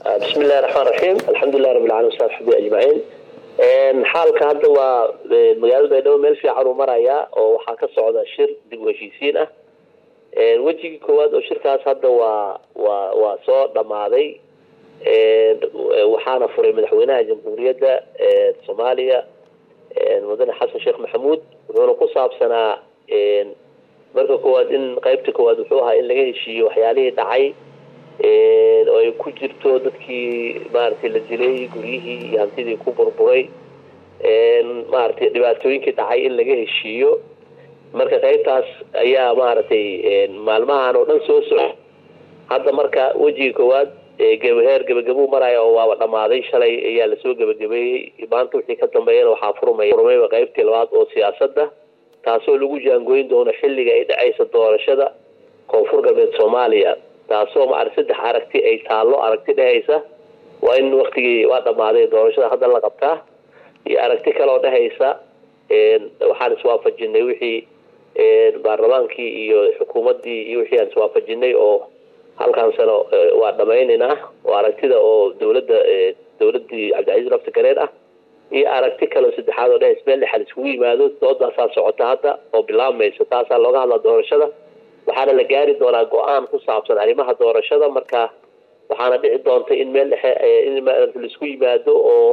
bismi illahi raxmaan raxiim alxamdulilah rabbi alalamin wasabi xabi ajmaciin xaalka hadda waa magaalada baydhabo meel fiican uu marayaa oo waxaa ka socda shir dib u heshiisiin ah wejigii koowaad oo shirkaas hadda waa waa waa soo dhammaaday waxaana furay madaxweynaha jamhuuriyadda soomaaliya mudane xasan sheekh maxamuud wuxuuna ku saabsanaa marka koowaad in qaybta koowaad wuxuu ahaa in laga heshiiyo waxyaalihii dhacay oo ay ku jirto dadkii maaragtay la dilay guryihii iyo hantidii ku burburay maaragtay dhibaatooyinkii dhacay in laga heshiiyo marka qaybtaas ayaa maaragtay maalmahan oo dhan soo soco hadda marka wejiga koowaad heer gebagabuu maraya oo waaba dhammaaday shalay ayaa lasoo gebagabeeyey maanta wixii ka dambeeyana waxaa furmaya furmayba qaybtii labaad oo siyaasadda taasoo lagu jaangooyin doono xilliga ay dhacaysa doorashada koonfur galbeed soomaaliya taasoo maarag saddex aragti ay taallo aragti dhehaysa waa in waktigii waa dhammaaday doorashada hadda la qabtaa iyo aragti kaleoo dhehaysa waxaan iswaafajinay wixii baarlamaankii iyo xukuumaddii iyo wixii aan iswaafajinay oo halkan sano waa dhamaynaynaa oo aragtida oo dowladda dowladdii cabdicasiis lafti gareer ah iyo aragti kaleo saddexaad oo dhehaysa meel dhexal iskugu yimaado doodaasaa socota hadda oo bilaabmaysa taasaa looga hadlaa doorashada waxaana la gaari doonaa go-aan ku saabsan arrimaha doorashada marka waxaana dhici doonta in meel dhexe in laisku yimaado oo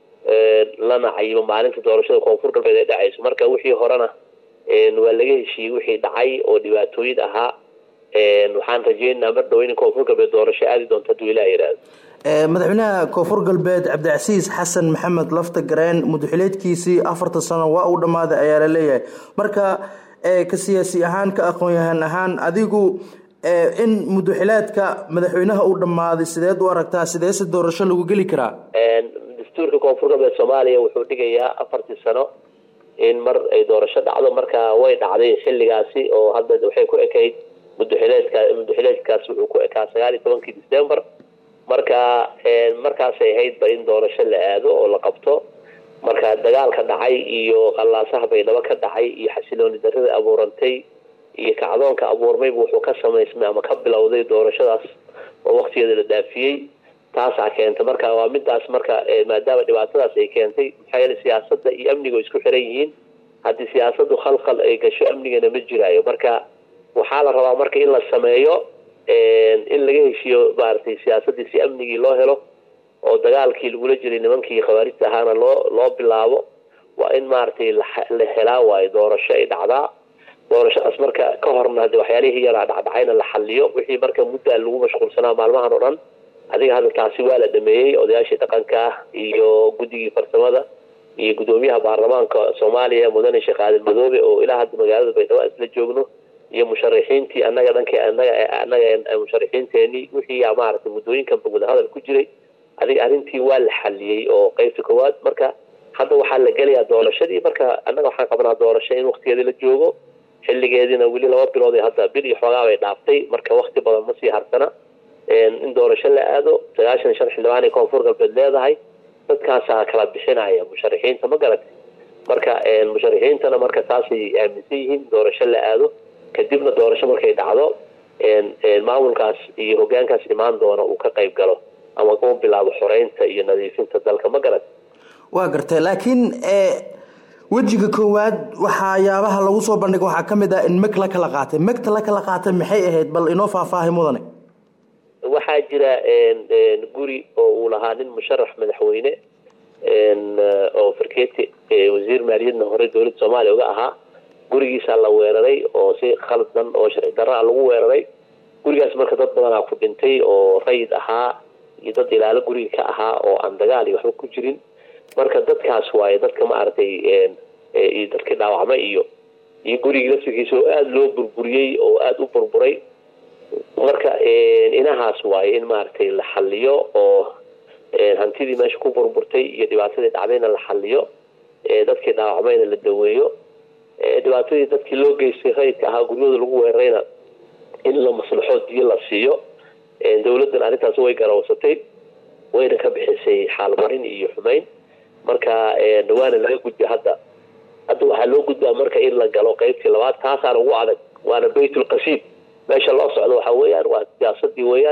lana cayibo maalinta doorashada koonfur galbeed ay dhacayso marka wixii horena waa laga heshiiyey wixii dhacay oo dhibaatooyin ahaa waxaan rajeynaynaa mar dhow in koonfur galbeed doorasho aadi doonto hadduu ilaah yihahdo madaxweynaha koonfur galbeed cabdicasiis xasan maxamed lafta gareen mudaxileedkiisii afartan sano waa uu dhammaaday ayaa la leeyahay marka ka siyaasi ahaan ka aqoon-yahan ahaan adigu in mudaxileedka madaxweynaha uu dhammaaday sideed u aragtaa sideese doorasho lagu geli karaa dastuurka koonfur galbeed soomaaliya wuxuu dhigayaa afartii sano in mar ay doorasho dhacdo marka way dhacday xilligaasi oo hadda waxay ku ekayd mudaxileedka mudaxileedkaas wuxuu ku ekaa sagaal iyo tobankii december marka markaasay ahaydba in doorasho la aado oo la qabto marka dagaalka dhacay iyo qallaasaha baydhabo ka dhacay iyo xasilooni darrada abuurantay iyo kacdoonka abuurmayba wuxuu ka samaysmay ama ka bilowday doorashadaas oo waktigeeda la dhaafiyey taasaa keentay marka waa midaas marka maadaama dhibaatadaas ay keentay maxaa yeele siyaasadda iyo amniga oo isku xiran yihiin haddii siyaasadu khalkhal ay gasho amnigana ma jiraayo marka waxaa la rabaa marka in la sameeyo in laga heshiiyo maaragtay siyaasaddii si amnigii loo helo oo dagaalkii lagula jiray nimankii khawaarijta ahaana loo loo bilaabo waa in maaragtay la helaa waayo doorasho ay dhacdaa doorashadaas marka ka horna hade waxyaalihii yaraa dhacdhacayna la xaliyo wixii marka muddaa lagu mashquulsanaa maalmahan oo dhan adiga hadda taasi waa la dhameeyey odayaashii dhaqanka ah iyo guddigii farsamada iyo guddoomiyaha baarlamaanka soomaaliya mudane sheekh aadan madoobe oo ilaa hadda magaalada baydhabo isla joogno iyo musharixiintii anaga dhank anaga anaga musharixiinteenii wixii maaragtay muddooyinkanba wadahadal ku jiray adiga arrintii waa la xaliyey oo qeybta koowaad marka hadda waxaa la gelayaa doorashadii marka annaga waxaan qabnaa doorasho in waktigeedii la joogo xilligeediina weli laba bilood hadda bil iyo xoogaa bay dhaaftay marka wakti badan ma sii harsana in doorasho la aado sagaashan shan xildhibaan ay koonfur galbeed leedahay dadkaasaa kala bixinaya musharixiinta ma garatay marka musharixiintana marka taasay aaminsan yihiin doorasho la aado kadibna doorasho markay dhacdo maamulkaas iyo hogaankaas imaan doona uu ka qayb galo ama uu bilaabo xoreynta iyo nadiifinta dalka ma garat waa gartay laakiin wejiga koowaad waxayaabaha lagu soo bandhigay waxaa ka mid ah in meg la kala qaatay megta la kala qaatay maxay ahayd bal inoo faahfaahay mudane waxaa jira guri oo uu lahaa nin musharax madaxweyne oo farkeeti wasiir maaliyadna hore dowladda soomaaliya uga ahaa gurigiisaa la weeraray oo si khaldan oo sharci darraa lagu weeraray gurigaas marka dad badanaa ku dhintay oo rayid ahaa iyo dad ilaalo guriga ka ahaa oo aan dagaal iyo waxba ku jirin marka dadkaas waaye dadka maaragtay iyo dadkii dhaawacmay iyo iyo gurigii laftigiisa oo aada loo burburiyey oo aada u burburay marka inahaas waaye in maaragtay la xaliyo oo hantidii meesha ku burburtay iyo dhibaatadii dhacdayna la xaliyo dadkii dhaawacmayna la daweeyo dhibaatadii dadkii loo geystay rayidka ahaa guryahooda lagu weerarayna in la maslaxo diyo la siiyo dowladdan arrintaas way garawsatay wayna ka bixisay xaalmarin iyo xumeyn marka dhawaana laga gudba hadda hadda waxaa loo gudbaa marka in la galo qeybtii labaad taasaana ugu adag waana baytulqasiid meesha loo socdo waxa weeyaan waa siyaasadii weeyaan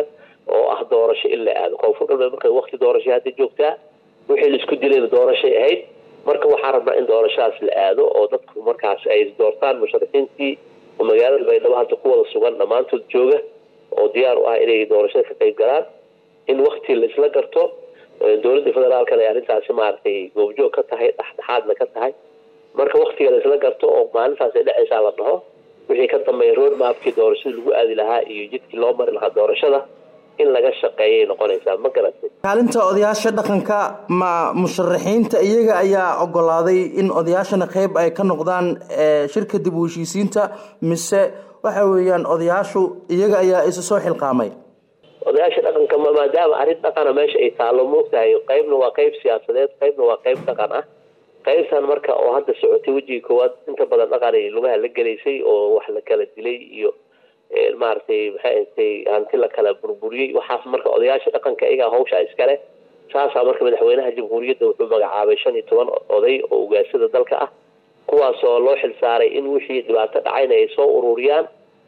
oo ah doorasho in la aado koonfur galbeed marka wakti doorashay hadda joogtaa wixii laisku dilayna doorashay ahayd marka waxaa rabnaa in doorashadaas la aado oo dadku markaas ay doortaan musharaxiintii oo magaalada baydhabo hadda ku wada sugan dhammaantood jooga oo diyaar u ah inay doorashada ka qayb galaan in wakti laisla garto dowladda federaalkana ay arrintaasi maaragtay goobjoog ka tahay dhexdhexaadna ka tahay marka waktiga laisla garto oo maalintaas ay dhexaysaa la dhaho wixii ka dambeeya road mapkii doorashada lagu aadi lahaa iyo jidkii loo mari lahaa doorashada in laga shaqeeyay noqonaysaa ma garatay kaalinta odayaasha dhaqanka ma musharaxiinta iyaga ayaa ogolaaday in odayaashana qeyb ay ka noqdaan shirka dib u heshiisiinta mise waxa weeyaan odayaashu iyaga ayaa isa soo xilqaamay odayaasha dhaqanka maadaama arrin dhaqana meesha ay taallo moogtahay qeybna waa qeyb siyaasadeed qeybna waa qeyb dhaqan ah qaybtan marka oo hadda socotay wejiga koowaad inta badan dhaqanay lugaha la gelaysay oo wax la kala dilay iyo maaragtay maxay ahatay hanti la kala burburiyey waxaas marka odayaasha dhaqanka iyagaa hawshaa iskale saasaa marka madaxweynaha jamhuuriyadda wuxuu magacaabay shan iyo toban oday oo ugaasada dalka ah kuwaasoo loo xilsaaray in wixii dhibaato dhacayna ay soo ururiyaan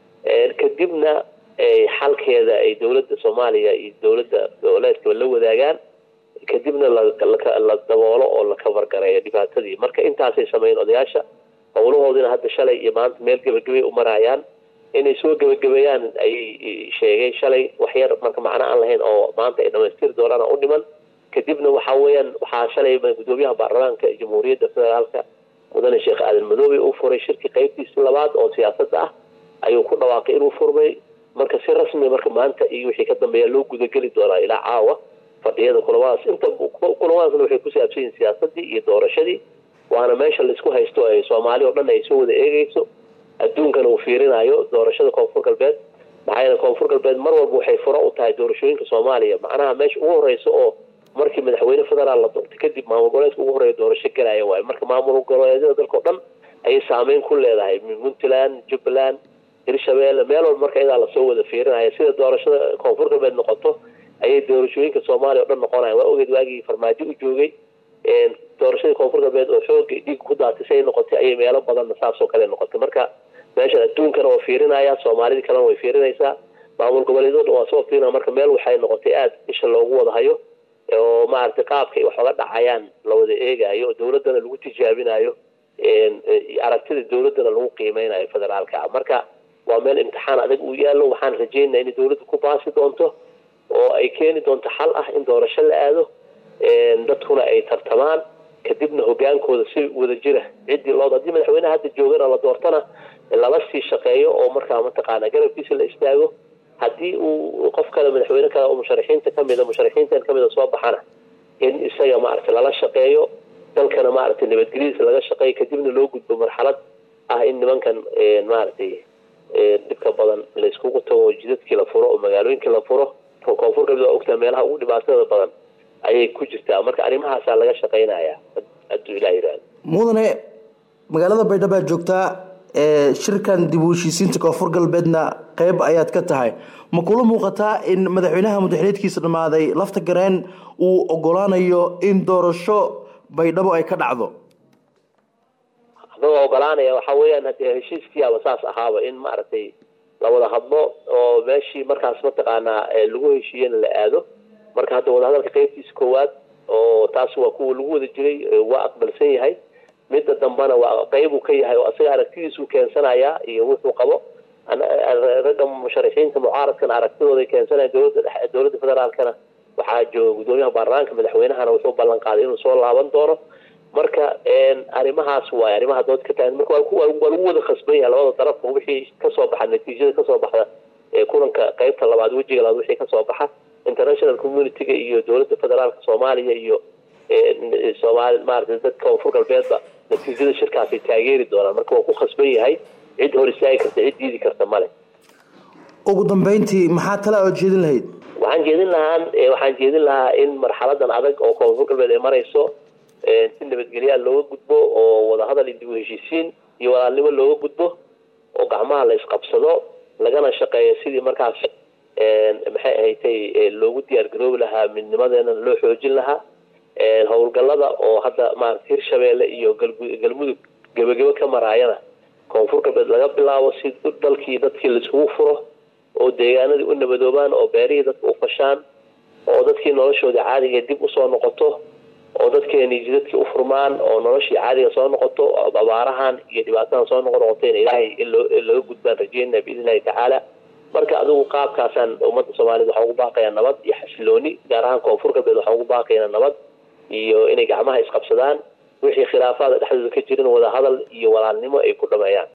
kadibna xalkeeda ay dowladda soomaaliya iyo dowladda goboleedkaba la wadaagaan kadibna la daboolo oo la kabargareeyo dhibaatadii marka intaasay sameeyeen odayaasha howlahoodina hadda shalay iyo maanta meel gebagabay u marayaan inay soo gebagabeeyaan ayay sheegeen shalay waxyar marka macno aan lahayn oo maanta ay dhamaystiri doonaan u dhiman kadibna waxaa weeyaan waxaa shalay gudoomiyaha baarlamaanka jamhuuriyadda federaalka mudane sheekh aadan madoobe uu furay shirkii qaybtiisi labaad oo siyaasadda ah ayuu ku dhawaaqay inuu furmay marka si rasmi marka maanta iyo wixii ka dambeeya loo gudageli doonaa ilaa caawa fadhiyada kulamadaas inta kulamadaasna waxay ku saabsan yihin siyaasadii iyo doorashadii waana meesha laisku haysto ay soomaali oo dhan ay soo wada eegeyso adduunkana uu fiirinayo doorashada koonfur galbeed maxaa yeele koonfur galbeed mar walba waxay furo u tahay doorashooyinka soomaaliya macnaha meesha ugu horeysa oo markii madaxweyne federaal la doortay kadib maamul goboleedka ugu horeeya doorasho galaya waayo marka maamul goboleedyada dalka o dhan ayay saameyn ku leedahay puntland jubbaland hirshabeelle meel walba marka iyadaa lasoo wada fiirinaya sida doorashada koonfur galbeed noqoto ayay doorashooyinka soomaaliya o dhan noqonayan waa ogeed waagii farmaajo u joogay doorashadii koonfur galbeed oo xooga dhiig ku daatay si ay noqotay ayay meelo badanna saasoo kale noqotay marka meeshan adduunkana waa fiirinaya soomaalidii kalena way fiirinaysaa maamul goboleedyada waa soo fiirinaya marka meel waxay noqotay aada isha loogu wada hayo oo maaragtay qaabka ay wax oga dhacayaan la wada eegayo oo dowladdana lagu tijaabinayo aragtida dowladdana lagu qiimeynayo federaalka marka waa meel imtixaan adag uu yaallo waxaan rajeynaya inay dowladda ku baasi doonto oo ay keeni doonto xal ah in doorasho la aado dadkuna ay tartamaan kadibna hogaankooda si wada jira ciddii loo haddii madaxweyneha hadda joogana la doortana lala sii shaqeeyo oo markaa mataqaana garabkiisa la istaago haddii uu qof kale madaxweyne kale oo musharaxiinta kamida musharaxiintan kamida soo baxana in isaga maaragtay lala shaqeeyo dalkana maaragtay nabadgelyadiisa laga shaqeeyo kadibna loo gudbo marxalad ah in nimankan maaragtay dhibka badan layskugu tago jidadkii la furo oo magaalooyinkii la furo koonfur galbeed waa ogtaa meelaha ugu dhibaatada badan ayay ku jirtaa marka arrimahaasaa laga shaqeynaya hadduu ilah yihahdo mudane magaalada baydhabo aad joogtaa shirkan dib u heshiisiinta koonfur galbeedna qeyb ayaad ka tahay ma kula muuqataa in madaxweynaha mudaxileedkiisa dhammaaday lafta gareen uu ogolaanayo in doorasho baydhabo ay ka dhacdo adagoo ogolaanaya waxaa weeyaan hadee heshiiskiiaba saas ahaaba in maaragtay lawada hadlo oo meeshii markaas mataqaanaa lagu heshiiyena la aado marka hadda wadahadalka qeybtiisa koowaad oo taas waa kuwa lagu wada jiray waa aqbalsan yahay midda dambana waa qeybuu ka yahay oo asaga aragtidiisuu keensanayaa iyo wuxuu qabo ragga musharaxiinta mucaaradkana aragtidooday keensanaya dowladda dhexe dowladda federaalkana waxaa jooga gudoomiyaha baarlamaanka madaxweynahana wuxuu ballan qaaday inuu soo laaban doono marka arrimahaas waay arrimaha dood ka tahay marka waa lagu wada khasban yahay labada darafka wixii kasoo baxa natiijada kasoo baxda kulanka qeybta labaad wejiga labaad wixii kasoo baxa international community-ga iyo dowladda federaalka soomaaliya iyo soomaali maaragtay dadka koonfur galbeedba natiijada shirkaasay taageeri doonaan marka waa ku khasban yahay cid hor istaagi karta cid diidi karta male ugu dambeyntii maxaa tala ood jeedin lahayd waxaan jeedin lahaan waxaan jeedin lahaa in marxaladan adag oo koonfur galbeed ay marayso si nabadgelyaa looga gudbo oo wadahadal iyo dib u heshiisiin iyo walaalnimo looga gudbo oo gacmaha la isqabsado lagana shaqeeyo sidii markaas maxay ahatay loogu diyaar garoobi lahaa midnimadeena loo xoojin lahaa howlgallada oo hadda maarata hirshabeelle iyo galmudug gebagebo ka maraayana koonfur galbeed laga bilaabo si dalkii dadkii laiskugu furo oo deegaanadii u nabadoobaan oo beerihii dadka u fashaan oo dadkii noloshoodii caadiga dib usoo noqoto oo dadkeeni jidadkii u furmaan oo noloshii caadiga soo noqoto abaarahan iyo dhibaatadan soo noqo noqoteen ilaahay in laga gudbaan rajeynaa biidn illahi tacaala marka adigu qaabkaasaan ummadda soomaaliyed waxaa ugu baaqayaa nabad iyo xasilooni gaar ahaan koonfur galbeed waxaa ugu baaqayaa nabad iyo inay gacmaha isqabsadaan wixii khilaafaada dhexdooda ka jirin wada hadal iyo walaalnimo ay ku dhameeyaan